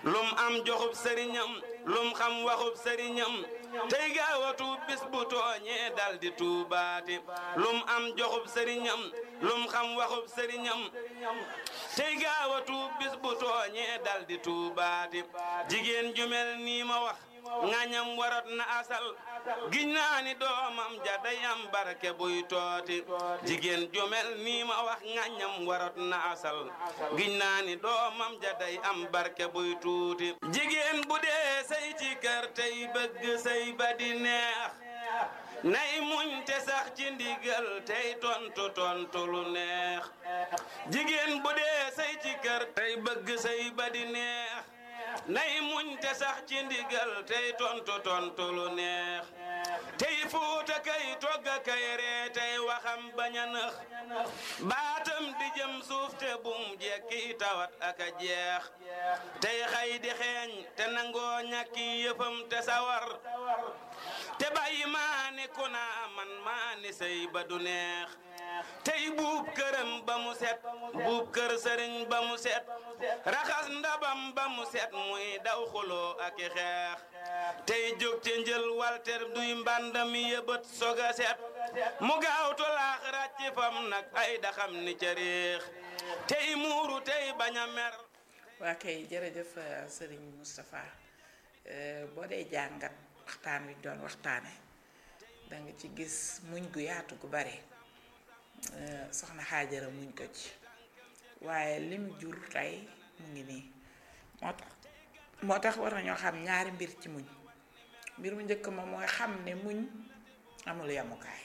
lum am joxub sëriñam lum xam waxub sëriñam tey gaawatu bis bu tooñee dal di tuubaati lum am joxub sëriñam lum xam waxub sëriñam tey gaawatu bis bu tooñee dal di tuubaati jigéen ju mel nii ma wax ngañam warot na asal giñ naa ni doomam ja day am barke buy tooti jigéen ju mel nii ma wax ngañam warot na asal giñ naa ni doomam ja day am barke buy tuuti jigéen bu dee say ci kër tey bëgg say ba di neex nay muñ te sax ci ndigal tey tontu tontu lu neex jigéen bu dee say ci kër tey bëgg say ba di neex nay muñ te sax ci ndigal tey tontu tontu lu neex tey fuuta kay togga kay ree tey waxam bañ a nëx baatam di jëm suuf te bum jekki tawat ak a jeex tey xay di xeeñ te nangoo ñàkki yëfam te sawar te bàyyi maa ni ku naa man maa ni sëy ba du neex tey buub këram ba mu set buub kër sëriñ ba mu set raxas ndabam ba mu set muy daw xuloo ak i xeex tey jóg te njël walter duy mbàndami yëbët soga set mu gaaw tolaax ràcc fam nag ay daxam ni ca réex tey muuru tey bañ a mer waa kay jërëjëf sëriñ Moustapha boo dee jàngat waxtaan wi doon waxtaane da nga ci gis muñ gu yaatu gu bare soxna xaajara muñ ko ci waaye lim jur tey mu ngi nii moo tax moo tax war nañoo xam ñaari mbir ci muñ mbir mu njëkk ma mooy xam ne muñ amul yamukaay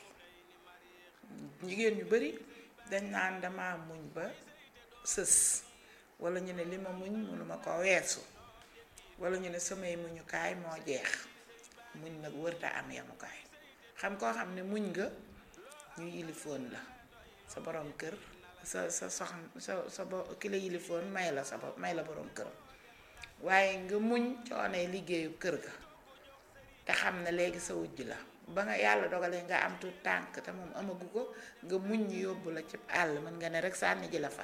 jigéen ñu bari dañ naan dama muñ ba sës wala ñu ne li ma muñ mënuma ko weesu wala ñu ne samay muñukaay moo jeex muñ nag wërta am yamukaay xam koo xam ne muñ nga ñu yilifoon la sa borom kër sa sa soxna sa sa bo ki la yilifoon may la sa bopp may la borom këram waaye nga muñ coonee liggéeyu kër ga te xam ne léegi sa wujj la ba nga yàlla dogalee nga am tuut tànk te moom amagu ko nga muñ ñu yóbbu la ci àll mën nga ne rek sànni ji la fa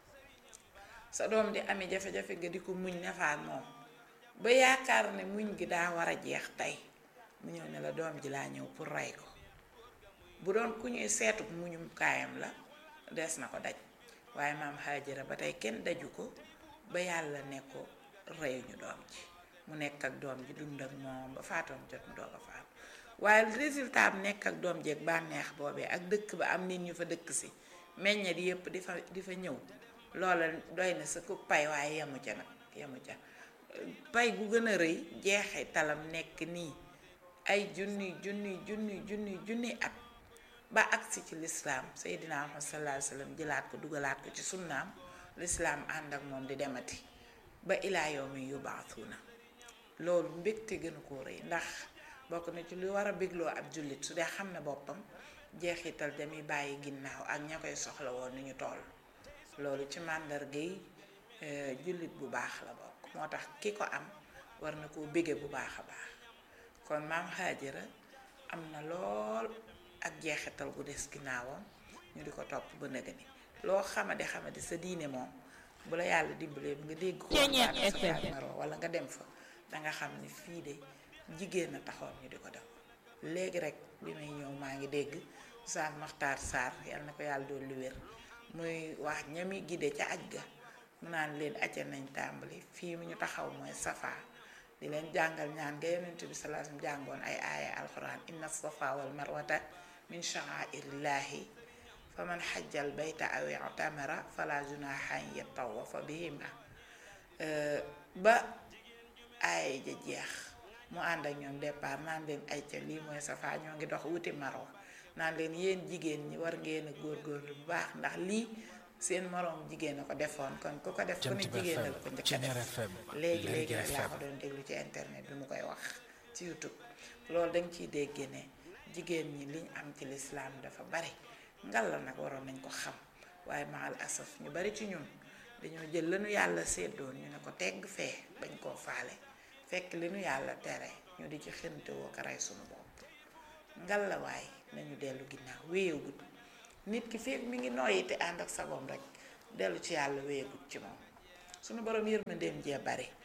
sa doom di ami jafe-jafe nga di ko muñ nefaat moom ba yaakaar ne muñ gi daa war a jeex tey mu ñëw ne la doom ji laa ñëw pour rey ko bu doon ku ñuy seetu muñum kaayam la des na ko daj waaye maam Haajara ba tey kenn daju ko ba yàlla ne ko reyuñu doom ji mu nekk ak doom ji dund ak moom ba faatoom jot mu doog a faatu waaye résultat am nekk ak doom jeeg bànneex boobee ak dëkk ba am nit ñu fa dëkk si meññet yépp di fa di fa ñëw loola doy na sa ku pay waaye yemu ca nag yemu ca pay gu gën a rëy jeexee talam nekk nii ay junni junni junni junni junni at ba agsi ci lislaam Seydina Muhammad sallallahu alayhi wa sallam jëlaat ko dugalaat ko ci sunnaam lislaam ànd ak moom di demati ba ilaa yawmi yubaasuuna loolu mbégte gënu koo rëy ndax bokk na ci lu war a bégloo ab jullit su dee xam ne boppam jeexital damuy bàyyi ginnaaw ak ña koy soxla woon ni ñu toll loolu ci màndargay jullit bu baax la bokk moo tax ki ko am war na koo bége bu baax a baax kon maam Haajara am na lool ak jeexital gu des ginnaawam ñu di ko topp ba nëga ni loo xamadi xamadi sa diine moom bu la yàlla dimbalee bi nga dégg ko maro wala nga dem fa danga xam ni fii de jigéen a taxoon ñu di ko def léegi rek bi may ñëw maa ngi dégg Oustaz Makhtar Sarr yal na ko yàlla doon lu wér muy wax ñami gide ca aj ga mu naan leen acca nañ tàmbali fii mu ñu taxaw mooy safa di leen jàngal ñaan nga yonent bi sallallahu alayhi wasallam jàngoon ay aaya alquran inna safa wal marwata min sha'airillahi fa man xajjal bayta aw i'tamara fala junaha an yatawafa bihima ba aaya ja jeex mu ànd ak ñoom départ naan leen ay ca lii mooy safa ñoo ngi dox wuti marwa naan leen yéen jigéen ñi war ngeen a góorgóorlu bu baax ndax lii seen moroom jigéen a ko defoon kon ku ko def ku ne jigéen la ko njëkk a def léegi léegi nag laa ko doon déglu ci internet bi mu koy wax ci YouTube loolu dañ ciy dégg ne jigéen ñi liñ am ci lislaam dafa bari ngal la nag waroon nañ ko xam waaye maal asaf ñu bari ci ñun dañoo jël lanu yàlla séddoon ñu ne ko tegg fee bañ koo faale fekk li nu yàlla tere ñu di ci xënte woo ko rey suñu bopp ngal la waay nañu dellu ginnaaw wéyegut nit ki fekk mi ngi noyyi te ànd ak sagoom rek dellu ci yàlla wéyegut ci moom suñu borom yërmandeem jee bari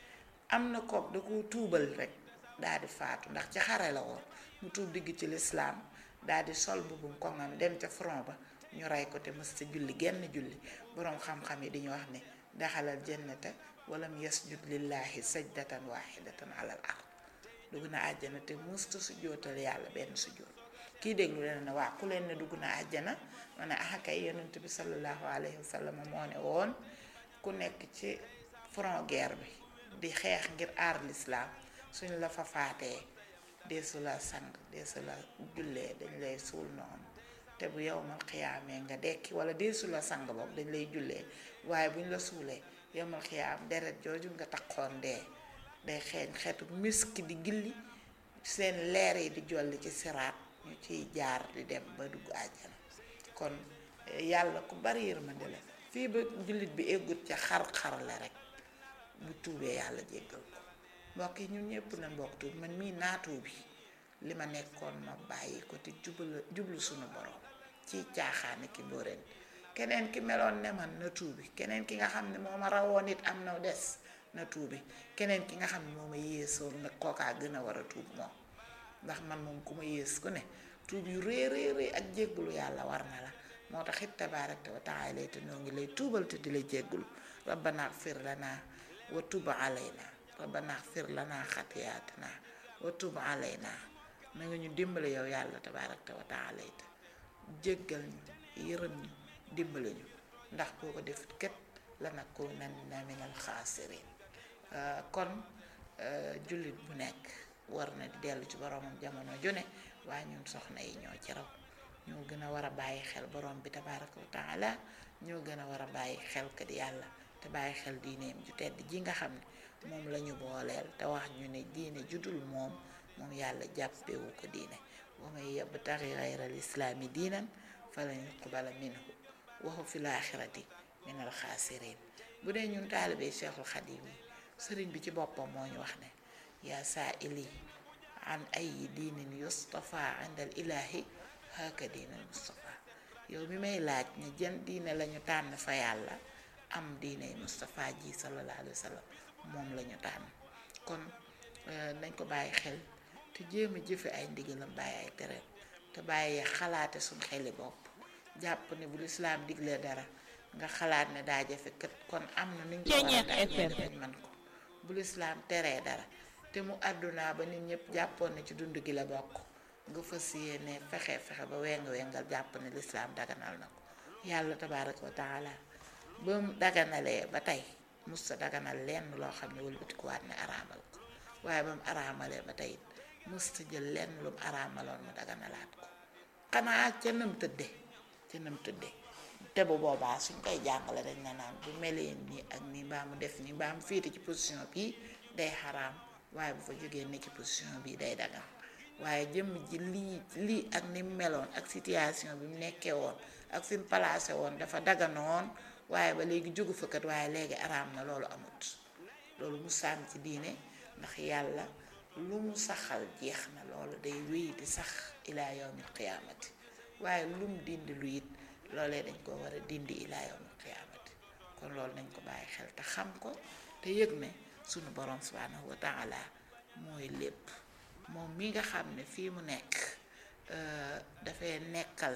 am na kook da ko tuubal rek daal di faatu ndax ci xare la woon mu tuub digg ci lislaam daal di sol mbubum koŋam dem ca front ba ñu rey ko te mës ta julli genn julli boroom xam-xam yi dañu wax ne daxalal jannata walam yasjud lillahi sajdatan wahidatan alal ard dugg na àjjana te musta sujjootal yàlla benn sujjoot kii déglu leen ne waa ku leen ne dugg na àjjana ma ne ah kay yonent bi sallallahu alayhi wa sallam moo ne woon ku nekk ci front guerre bi di xeex ngir aar lislaam suñ la fa faatee deesu la sang deesu la jullee dañ lay suul noonu te bu yow mal xiyaamee nga dekki wala deesu la sang boobu dañ lay jullee waaye buñ la suulee yow mal xiyaam deret jooju nga taxoon dee day xeeñ xeetu miski di gilli seen leer yi di jolli ci siraat ñu ciy jaar di dem ba dugg àjjana kon yàlla ku bari yërmande la fii ba jullit bi eggut ca xar-xar la rek bu tuubee yàlla jéggal ko mbokk yi ñun ñëpp na mbokk tuub man mii naatoo bi li ma nekkoon ma bàyyi ko te jublu jublu suñu borom ci caaxaani ki mbóoreen keneen ki meloon ne man na tuubi keneen ki nga xam ne moo ma rawoon it am na des na tuubi keneen ki nga xam ne moo ma yéesoon nag kookaa gën a war a tuub moom ndax man moom ku ma yées ku ne tuub yu rëy rëy rëy ak jéggalu yàlla war na la moo tax it tabaaraka wa taala te noo ngi lay tuubal te di la jéggalu rabbana xfir lana wa tub alayna rabbana xfir lana xatiyaatina wa tub alayna na nga ñu dimbale yow yàlla tabaaraka wa taala te jéggal ñu yërëm ñu dimbale ñu ndax boo ko def kat lanakunanna minal xaasiriin kon jullit bu nekk war na di dellu ci boromam jamono jone waaye ñun soxna yi ñoo ci raw ñoo gën a war a bàyyi xel borom bi tabaaraka wa taala ñoo gën a war a bàyyi xel kat yàlla te bàyyi xel diineem ju tedd ji nga xam ne moom la ñu booleel te wax ñu ne diine judul moom moom yàlla jàppewu ko diine wa man yabtaxi gayra al islaami diinan falan yuqbala minhu wa huwa fil aaxirati minal xaasiriin bu dee ñun taalibee Cheikhul Xadim yi sëriñ bi ci boppam moo ñu wax ne yaa saa ili an ay diinin yustafa indal ilaahi haka diinal mustafa yow mi may laaj ne jën diine lañu tànn fa yàlla am diine mustafa ji sallallahu alayhi wa sallam moom lañu tànn kon nañ ko bàyyi xel te jéem a jëfe ay ndigalam bàyyi ay tereem te bàyyi xalaate suñ xeli bopp jàpp ne bu lislaam diglee dara nga xalaat ne daa jafe kat kon am na nuñ ko war a dajee dañ man ko bu lislaam teree dara te mu àdduna ba nit ñëpp jàppoon ne ci dund gi la bokk nga fas yéene fexe fexe ba weng wengal jàpp ne lislaam daganal na ko yàlla tabaaraka wa taala ba mu daganalee ba tey musta daganal lenn loo xam ne wëlbatikuwaat ne araamal ko waaye ba mu araamalee ba tey musta jël lenn lu mu araamaloon mu daganalaat ko xanaa ca nam tëdde ca nam tëdde te bu boobaa suñ koy jàngale dañ na naan bu melee nii ak nii mbaa mu def nii mbaa mu féete ci position bii day xaraam waaye bu fa jógee ne ci position bii day dagan waaye jëmm ji lii lii ak ni mu meloon ak situation bi mu nekkee woon ak fi mu placé woon dafa daganoon waaye ba léegi jógu fa kat waaye léegi araam na loolu amut loolu mu sàmm ci diine ndax yàlla lu mu saxal jeex na loolu day wéy di sax ilaa yawmil qiyaamati waaye lu mu dindi lu it loolee dañ ko war a dindi ilaa yawmil qiyaamati kon loolu nañ ko bàyyi xel te xam ko te yëg ne sunu borom subhanahu wa taala mooy lépp moom mi nga xam ne fii mu nekk dafay nekkal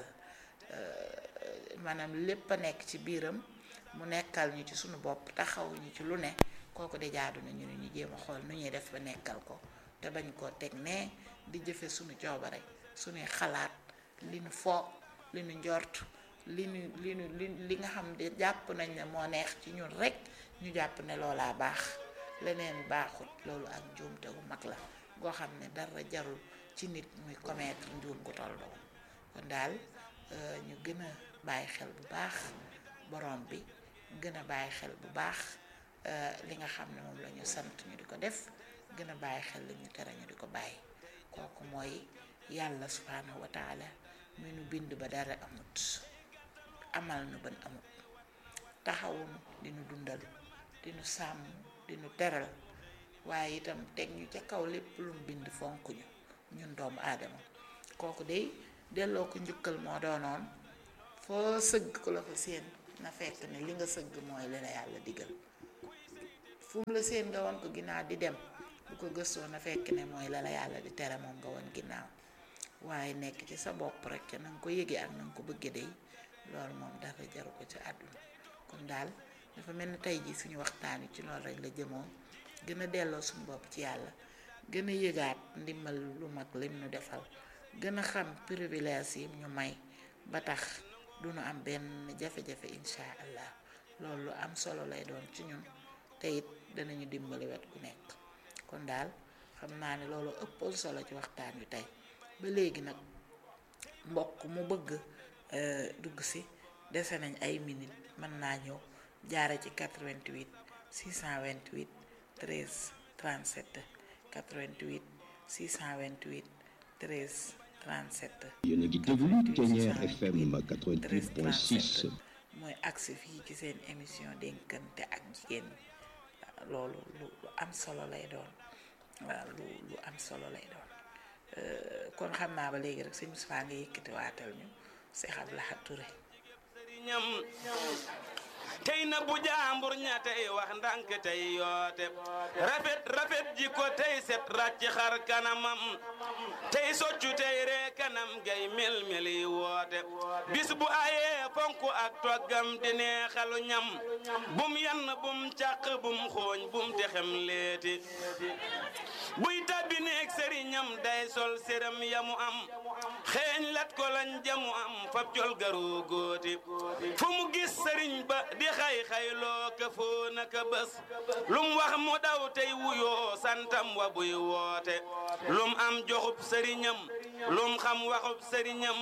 maanaam lépp a nekk ci biiram mu nekkal ñu ci sunu bopp taxaw ñu ci lu ne kooku de jaadu na ñu ne ñu jéem a xool nu ñuy def ba nekkal ko te bañ koo teg ne di jëfe sunu coobare sunuy xalaat li nu foog li nu njort li nu li nu li li nga xam ne jàpp nañ ne moo neex ci ñun rek ñu jàpp ne loolaa baax leneen baaxut loolu ak njuumte gu mag la goo xam ne dara jarul ci nit muy commettre njuum gu toll doon kon daal ñu gën a bàyyi xel bu baax borom bi gën a bàyyi xel bu baax li nga xam ne moom la ñu sant ñu di ko def gën a bàyyi xel li ñu tere ñu di ko bàyyi kooku mooy yàlla subhanahu wa taala mu nu bind ba dara amut amal nu ban amut taxawun di nu dundal di nu sàmm di nu teral waaye itam teg ñu ca kaw lépp lu mu bind fonk ñu ñun doomu aadama kooku day delloo ko njukkal moo doonoon foo sëgg ku la fa seen na fekk ne li nga sëgg mooy li la yàlla digal fu mu la seen nga woon ko ginnaaw di dem bu ko gëstoo na fekk ne mooy la la yàlla di tere moom nga woon ginnaaw waaye nekk ci sa bopp rek ca na nga ko yëgee ak na nga ko bëggee day loolu moom dara jaru ko ci àdduna kon daal dafa mel ni tey jii suñu waxtaan wi ci loolu rek la jëmoon gën a delloo suñu bopp ci yàlla gën a yëgaat ndimbal lu mag lim nu defal gën a xam privilège yi ñu may ba tax du nu am benn jafe-jafe incha allah loolu lu am solo lay doon ci ñun te it danañu dimbali wet gu nekk kon daal xam naa ne loolu ëppoon solo ci waxtaan wi tey ba léegi nag mbokk mu bëgg dugg si dese nañ ay minutes mën naa ñëw jaare ci 88 628 13 37 88 628 13 37. yéen a ngi déglu Ténière FM 88.6. mooy agsi fii ci seen émission dénkante ak jigéen loolu lu lu am solo lay doon waaw lu lu am solo lay doon kon xam naa ba léegi rek sëñ Moustapha nga yëkkati waatal ñu Cheikh Abdou Lahad Touré sëriñam tey na bu jaambur ña tey wax ndànk tey yoote rafet rafet ji ko tey set ràcc xar kanamam tey soccu tey ree kanam gay mel mel yi woote bis bu ayee fonk ak toggam di neexalu ñam bum yann bum càq bum xooñ bum texem leeti buy tabbi neeg sëriñam day sol séram yamu am xeeñ lat ko lañ jamu am fab col garoo góoti fu mu gis sëriñ ba di xay xayloo ka foo naka bés lum wax mu daw tey wuyoo santam wa buy woote lum am joxub sëriñam lum xam waxub sëriñam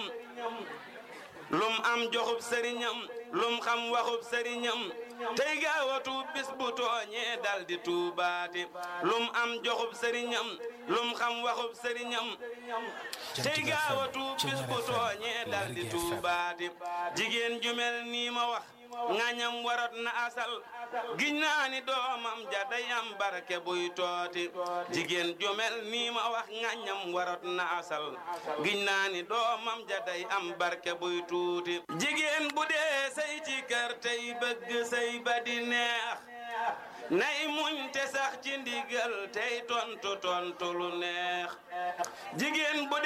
lum am joxub sëriñam lum xam waxub sëriñam tey gaawatu bis bu tooñee dal di tuubaati lum am joxub sëriñam lum xam waxub sëriñam tey gaawatu bis bu tooñee dal di tuubaati jigéen ju mel nii ma wax ngañam warot na asal giñ naa ni doomam ja day am barke buy tooti jigéen ju mel nii ma wax ngañam warot na asal giñ naa ni doomam ja day am barke buy tuuti jigéen bu dee say ci kër tey bëgg say ba di neex nay muñ te sax ci ndigal tey tontu tontu lu neex jigéen bu